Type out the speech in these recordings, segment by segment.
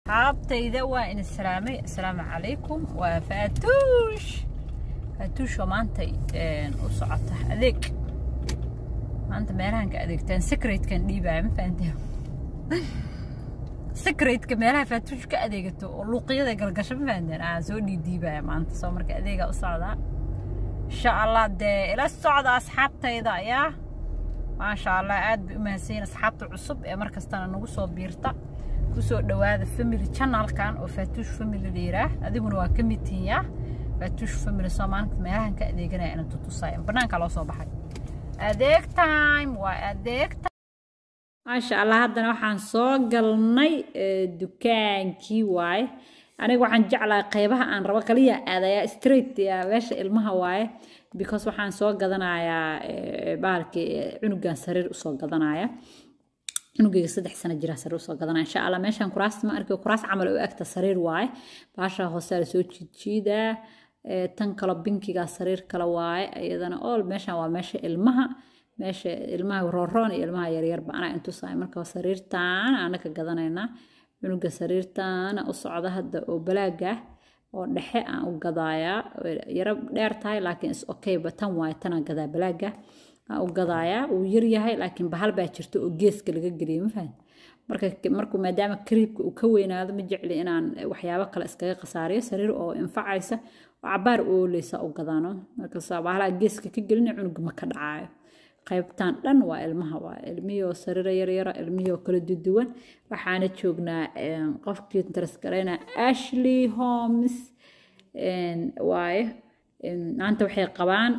asxaabtayda waa in islaamay assalaamu calaykum waa faatuush faatuush oo maanta u socota adeeg maanta meelahan ka adeegtaan secretkan dhiibaya ma fahanteen secretka meelaha faatuush ka adeegato oo luuqyada galgasho ma fahanteen aan soo dhiidhiibaya maanta soo marka adeegaa u socdaa insha allah dee ila socda asxaabtayda ayaa maasha allah aad bay u mahadsanyiin asxaabta cusub ee mar kastana nagu soo biirta kusoo dhawaada family channelkan oo faatuush family la yiraah adiguna waa ka mid tihiin yaa faatuush family soo maalinta meelahan ka adeeganaya inaan tutusaayo banaanka loo soo baxay adeeg time waa adeeg maasha allah haddana waxaan soo galnay dukaankii waaye aniga waxaan jeclahay qaybaha aan rabo kaliya aadayaa straight meesha ilmaha waaye because waxaan soo gadanayaa bahalkii cunugan sariir usoo gadanaya cunugayga saddex sano jira sariir usoo gadanaya insha allah meeshaan kuraasta ma arki kuraas camal u egta sariir waaye baasha hoose la soo jiidjiidaa tan kalo binkiga sariir kale waaye iyadana all meeshaan waa meesha ilmaha meesha ilmaha rooroon iyo ilmaha yaryarba anaa intusahay marka sariirtaan ana ka gadanaynaa cunuga sariirtaana u socda hadda oo balaaga oo dhexe aan u gadaayaa yaro dheer tahay laakiin is okayba tan waaye tanaan gadaa balaaga aan u gadaayaa wuu yaryahay laakiin bahal baa jirta oo geeska laga geliyo ma fahan marka markuu maadaama kariibka uu ka weynaado ma jecli inaan waxyaabo kale iskaga khasaariyo sariir oo infacaysa oo cabaar ooleysa u gadaano markaas bahalaha geeska ka gelina cunuga ma ka dhacaayo qaybtan dhan waa ilmaha waa ilmihii oo sariiro yaryara ilmihii oo kala duduwan waxaana joognaa qofkii interes garayna ashley homes waaye maanta waxay qabaan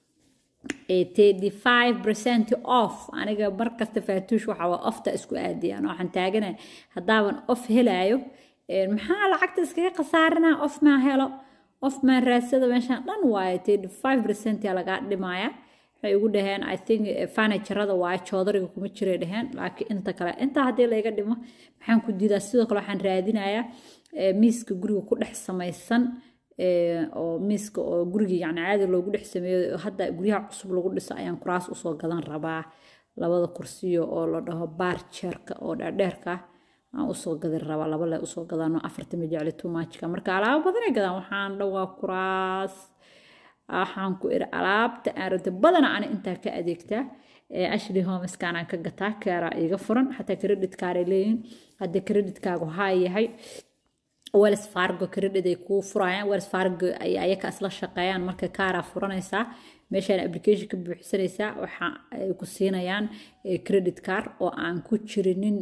thirty five percent off aniga markasta faatuush waxa waa ofta isku aadiyaan waxaan taaganay haddaaban off helaayo maxaa lacagta iskaga khasaarinaa off maa helo off maa raadsada meeshaan dhan waaye thirty five percent yaa lagaa dhimaaya waxay ugu dhaheen i think furniturada waaye joodariga kuma jiray dhaheen laakiin inta kale intaa haddii layga dhimo maxaan ku diidaa sidoo kale waxaan raadinayaa miiska guriga ku dhex samaysan oo miiska oo guriga yacni caadi loogu dhex sameeyo hadda guryaha cusub lagu dhiso ayaan kuraas usoo gadan rabaa labada kursiyo oo la dhaho baar jeerka oo dheerdheerka aan usoo gadin rabaa laba le usoo gadano afarta majecli tumaajka marka alaabo badanay gadaan waxaan dhawaa kuraas waxaan ku iri alaabta aan rabta badana ani intaa ka adeegtaa ashley homeskan aan ka gataa kaaraa iga furan xataa credit kaaray leeyihin hadda creditkaagu haa yahay wells fargo credit ay kuu furayaan wells fargo ay ayaka isla shaqeeyaan marka kaaraa furanaysaa meeshaan application ka buuxsanaysaa waxa ay ku siinayaan credit card oo aan ku jirinin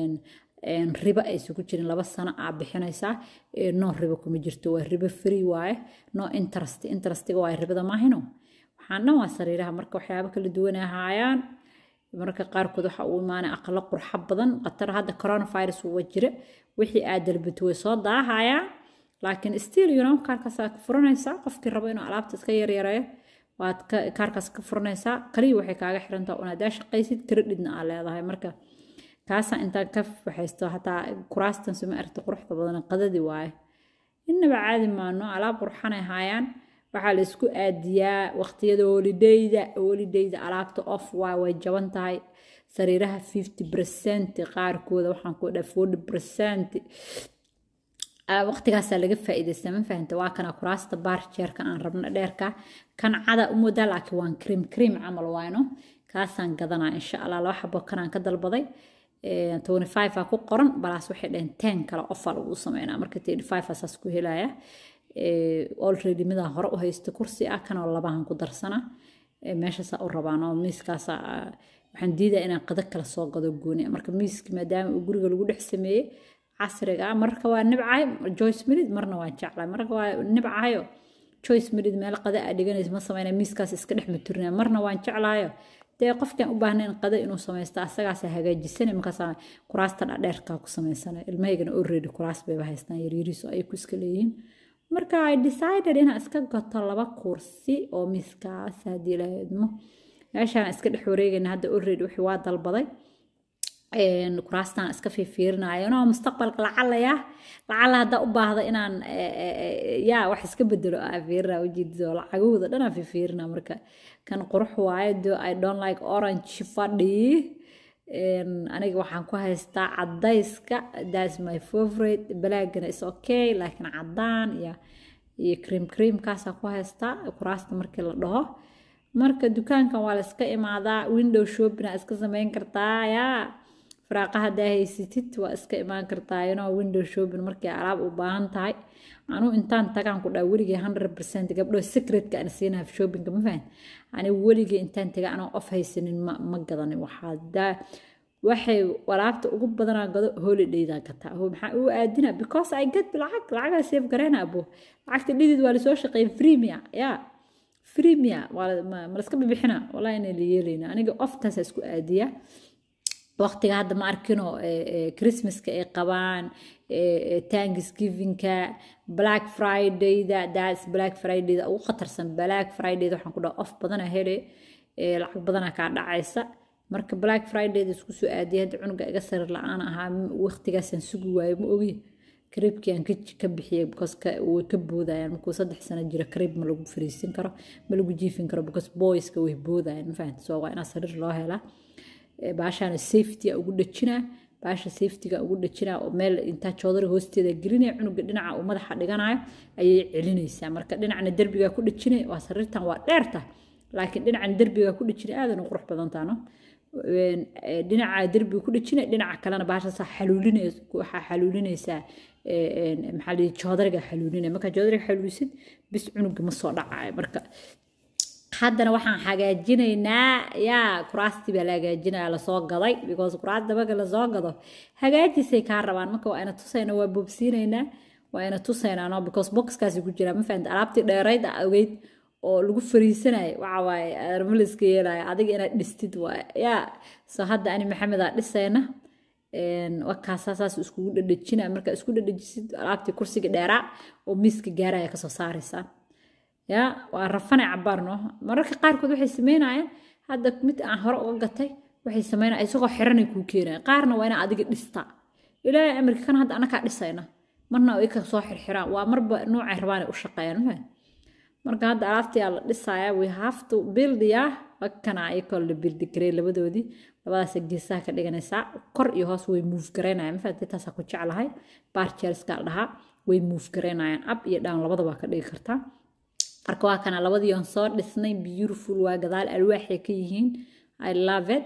ribo aysan ku jirin laba sano aa bixinaysaa no ribo kuma jirto waa ribo free waaye no interest interestiga waaye ribada maahino waxaan dhan waa sariiraha marka waxyaabo kala duwan ahaayaan marka qaarkood waxa uu imaanay aqalo qurxo badan qatar hadda coronavirus waa jira wixii aad dalbato way soo daahayaan laakiin still you know kaarkaasaa ka furanaysaa qofkii rabo inuu alaabta iska yaryareeyo waad kaarkaas ka furanaysaa kaliya waxay kaaga xirantaa un hadaa shaqaysid creditna aa leedahay marka kaasa intaan ka waxaysto hataa kuraastan suma aragta quruxda badan qadadi waaye innaba caadi maano alaab qurxanay haayaan waxaa la isku aadiyaa waqtiyada holidayda holidayda alaabta off waa way jaban tahay sariiraha fifty percent qaarkooda waxaan ku dhaha forty percent waqtigaasaa laga faa'iidaysta ma fahanta waa kana kuraasta baar jeerka aan rabno dheerka kan cada u moodaa laakiin waan cream cream camal waayno kaasaan gadanaa insha allah laba xabo kanaan ka dalbaday twenty five aa ku qoran balaas waxay dhaheen ten kale ofaa lagu sameynaa marka thirty five asaas ku helaya already midaa hore u haysta kursi ah kanoo labahan ku darsana meeshaasaa u rabaan oo miiskaasa waxaan diidaa inaan qado kala soo gado gooni marka miiski maadaama uu guriga lagu dhex sameeyey casriga ah marka waa nibcahay joyce midid marna waa jeclahay marka waa nibcahayo joyce midid meel qada aa dhiganaysa ma sameynaya miiskaas iska dhex maturinaya marna waan jeclahayo dee qofkaan u baahnayn qada inuu samaysto asagaasa hagaajisana markaasa kuraasta dhadheerkaa ku samaysana ilmahaygana already kuraas bayba haystaan yaryariiso ay ku iska leeyihiin marka i decided inaan iska gato laba kursi oo miiskaas haddii la idmo meeshaan iska dhex wareegayna hadda already wixii waa dalbaday kuraastaan iska fiifiirinayo no mustaqbalka lacalaya lacala haddaa u baahda inaan yaa wax iska bedelo aa fiirina ujeedido lacagahooda dhan aa fiifiirina marka kan qurux waaye do i don't like orange fadhi aniga waxaan ku haystaa cadayska thats my favorite balaagana is okay laakiin cadaan iyo iyo cream creamkaasaan ku haystaa kuraasta markii la dhaho marka dukaankan waa la iska imaadaa window shopping aa iska sameyn kartaa yaa faraaqa haddaa haysatid waa iska imaan kartaa inoo window shopping markii alaab u baahan tahay anuu intaan tagaan ku dhaa weligay hundred percent gabdho secretka aan siinaha shoppingka ma fahan ani weligay intaan taga anoo off haysanin ma ma gadanin waxaa daa waxay walaabta ugu badanaa gado holidayda gataa maxaa u aadina because i get lacag lacagaa save gareyna abo lacagta dhidid waa lasoo shaqeeya freemia yaa freemia waa ma laska bibixina wallahi inay la yeelayna aniga oftaasa isku aadiya waqtiga hadda ma arkino christmaska ay qabaan thanksgivingka black fridayda that's black fridayda ugu khatarsan black fridayda waxaan ku dhaha off badana hele lacag badana kaa dhacaysa marka black fridayda isku soo aadiyay hadda cunuga iga sarir la-aan ahaa waqtigaasaan sugi waayo ma ogi kareebkii aan ka bixiyay because way ka boodayaan markuu saddex sano jiro kareeb ma lagu fariisin karo ma lagu jiifin karo because boyska way boodayaan ma fahamta so waa inaa sariir loo helaa baashaana safety ugu dhajinaa baasha safetyga ugu dhajinaa oo meel intaa joodari hoosteeda gelinaya cunuga dhinaca uu madaxa dhiganayo ayay celinaysaa marka dhinacna derbigaa ku dhajinay waa sariirtan waa dheerta laakiin dhinacan derbigaa ku dhajinay aadan u qurux badantaano dhinaca derbiga ku dhajinay dhinaca kalena baashaasaa xaluulinaysa waxaa xaluulinaysaa maxaa lihi joodariga xaluulinaya markaa joodariga xaluulisid bis cunuga ma soo dhacayo marka haddana waxaan hagaajinaynaa yaa kuraastii baa la hagaajinaya lasoo gaday because kuraasta marka lasoo gado hagaajisay kaa rabaan marka waa ina tusayna waa boobsiinaynaa waa ina tusaynaa no because boxkaasi ku jira ma fahamta alaabtii dheerayd a ogeyd oo lagu fariisanayo waxa waaye armaliska yeelaya adiga inaad dhistid waay yaa soo hadda ani maxamed aa dhisayna wakaasaa saas iskugu dhadhajina markaa isku dhadhajisid alaabtii kursiga dheeraa oo miiska gaaraya kasoo saaraysaa ya waa rafane cabaarno mararka qaarkood waxay sameynayaan hadda mid aan hore uga gatay waxay sameynaya isagoo xiranay kuu keenaya qaarna waa inaa adiga dhistaa ilaahay amarka kan hadda anakaa dhisayna marna ay ka soo xirxiraan waa marba noocay rabaan ay u shaqeeyaan ma marka hadda alaabtii aa la dhisaya we have to build ya wakana ayakoo la bildi garay labadoodii labadaas geesaha ka dhiganaysaa kor iyo hoos way move garaynayaan mafahamtay taasaa ku jeclahay barchelska la dhahaa way move garaynayaan up iyo down labada waa ka dhigi kartaa marka waa kana labadii on soo dhisnay beautiful waa gadaal alwaaxay ka yihiin i love it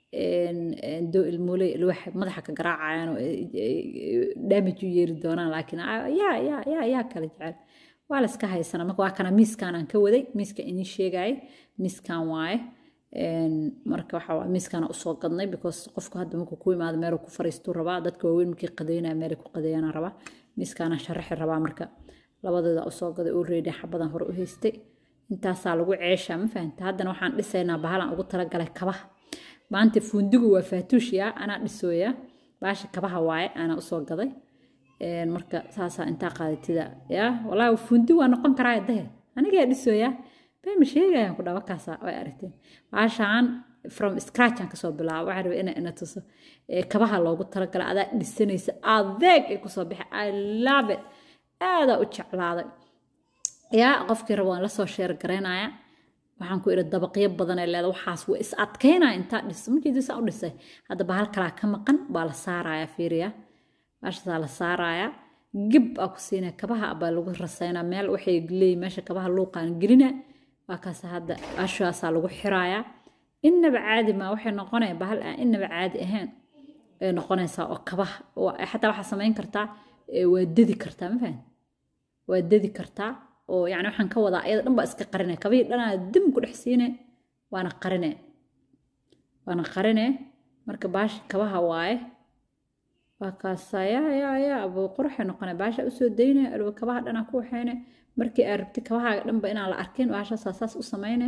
do ilmooley alwaaxa madaxa ka garaacayaan oo damage u yeeri doonaan laakiin yaa yaa yaa yaa kala jecel waa la iska haysana marka waa kana miiskan aan ka waday miiska inii sheegayay miiskan waaye marka waxa waa miiskana usoo gadnay because qofku hadda markuu ku imaado meeluu ku fariistuu rabaa dadka waaweyn markii qadeynaya meelay ku qadeeyana rabaa miiskana sharaxi rabaa marka labadeeda usoo gaday oo reedi xabadan hore u haystay intaasaa lagu ceeshaa ma fahamta haddana waxaan dhisaynaa bahalan ugu talagalay kabaha maanta fuundigu waa faatuushiya anaa dhisooya baasha kabaha waaye anaa usoo gaday marka saasaa intaa qaadatida ya walaahi fuundi waa noqon karaa dahe anigaa dhisooya bema sheegayaan ku dhawa kaasa way aragteen baashaan from scratch aan kasoo bilaabo waxaa rabay inaa ina tuso kabaha loogu talagalay adaa dhisanaysa adeeg ay kusoo bixi i love it aadaa u jeclaaday yaa qofkii rabo waan lasoo sheer garaynaya waxaan ku idhi dabaqyo badan ee leeda waxaas waa is adkaynaya intaa dhis markii saa u dhisay hadda bahal kalaa ka maqan baa la saaraya fiiriya baashaasaa la saaraya gib aa ku siinaya kabaha baa lagu rasaynaa meel waxay leeyihin meesha kabaha luuqaan gelina waa kaas hadda baashaasaa lagu xiraaya innaba caadi maa waxay noqonaya bahal aan innaba caadi ahayn ay noqonaysaa oo kabaha xataa waxaa samayn kartaa waa dedi kartaa ma fahan waa dedi kartaa oo yani waxaan ka wadaa ayada dhan baa iska qarine kabihii dhanaa dim ku dhex siine waana qarine waana qarine marka baashi kabaha waaye waa kaasa yaa yaa yaa abuu quruxay noqone baasha usoo dayne alwa kabaha dhanaa ku waxayne markii aad rabti kabahaaga dhanba inaan la arkin baashaasaa saas u samayne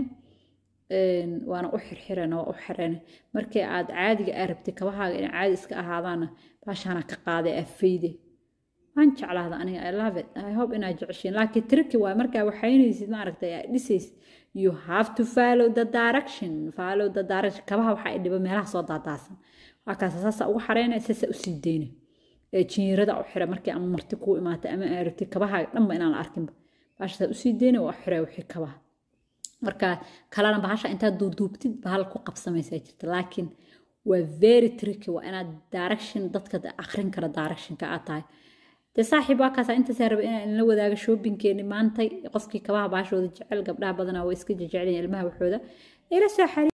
waana u xirxireen waa u xireen markii aad caadiga aad rabti kabahaaga inay caadi iska ahaadaana baashaana ka qaaday afayde waan jeclaada aniga i love it i hope inaad jeceshiin laakiin triki waay markaa waxaynaysid maaragtay aad dhisaysid you have to follow the direction follow the direction kabaha waxaa i dhiba meelaha soo daadaasan waa kaasa saasa ugu xareynaya saasa usii deyna ee jinyarada u xira markii ama marti kuu imaatay ama aad rabtid kabahaaga dhanba inaan la arkinba baashasaa usii deyna waa xira wixii kabaha marka kalena bahasha intaad duuduubtid bahal ku qabsamaysaa jirta laakiin waa very tricky waa inaad direction dadka akhrin kara directionka aad tahay dee saaxiib waa kaasa intaasaa raba inaan inla wadaaga shoppingkeeni maantay qofkii kabaha baashooda jecel gabdhaha badanaa waa iska jeceliin ilmaha waxooda ila soo xariir